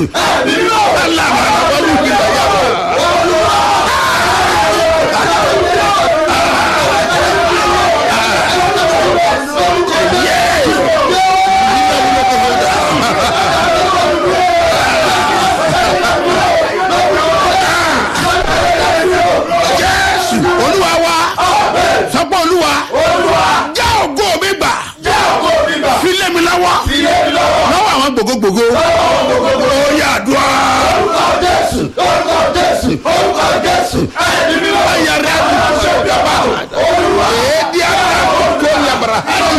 jésù alábàáwọlú ìgbà yàrá. jésù olúwa wa sọpọ olúwa já ògo mi gbà filẹ̀ mi lọ́wọ́ lọ́wọ́ àwọn gbogbogbò ó yà àdúrà. Aya rẹ̀ ṣe bí ọba. Èdè ara kò yabara.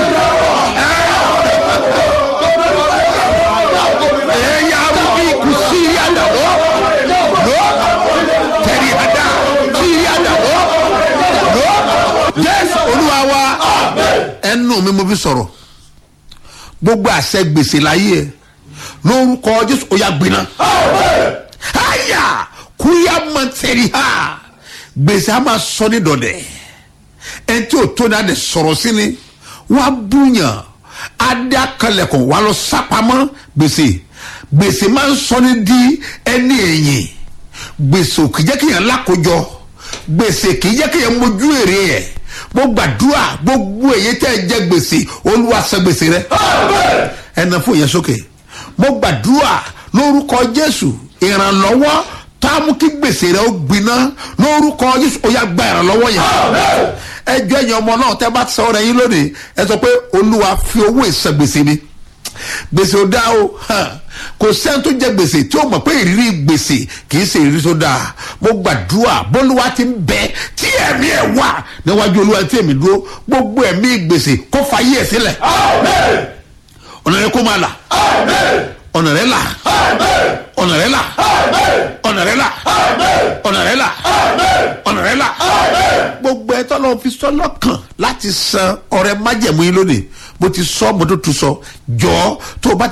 Ẹ̀yà arúgbí kùsì yàdà lọ. Lọ. Tẹ̀rí àdá sí yàdà lọ. Lọ. Jésù olúwa wa. Ẹnu mi mo fi sọ̀rọ̀. Gbogbo àṣẹ gbèsè láyé ẹ̀ lórúkọ Jésù ó yà gbiná. Aya kúyà mọ̀tẹ́rì ha gbèsè a máa sọ ní dọ̀dẹ̀ ẹni tí o tó náà de sọ̀rọ̀ sí ni wàá búyàn adé akalẹ̀kùn wàá lọ sápamọ́ gbèsè gbèsè máa ń sọ ní di ẹni ẹ̀yìn gbèsè ò kì í jẹ́ kí yẹn lákòjọ gbèsè kì í jẹ́ kí yẹn mójú èrè ẹ̀ mo gbàdúrà gbogbo èyí tẹ́ ẹ jẹ gbèsè olúwa san gbèsè rẹ ẹ nà fún yẹn sókè mo gbàdúrà lórúkọ jésù ìrànlọ́wọ́ tá a mú kí gbèsè rẹ ó gbiná lórúkọ jésù ó yá gba ìrànlọ́wọ́ yẹn ẹjọ́ ẹ̀yìn ọmọ náà tẹ́ bá sọ rẹ̀ yín lónìí ẹ sọ pé olúwa fi owó ìsan gbèsè mi gbèsè ò dáa o hàn, kò sẹ́ni tó jẹ gbèsè tí ó mọ̀ pé ìrírí gbèsè kì í ṣe ìrírí tó dáa mo gbàdúrà bólúwa ti ń bẹ tí ẹ̀mí ẹ̀ wà níwájú olúwa tí èmi dúró gbogbo ẹ̀mí gbèsè kó fayé ẹ̀ sílẹ̀ ọ̀nà rẹ kó máa là ọ̀nà rẹ là ọ̀nà rẹ là ọ̀nà rẹ là ọ̀nà rẹ là ọ̀nà rẹ là gbogbo ẹ̀ tọ́lọ́ fi sọ́nà kàn láti san ọrẹ májẹ̀mú yín lónìí mo ti sọ mo tó tu sọ jọ tó o bá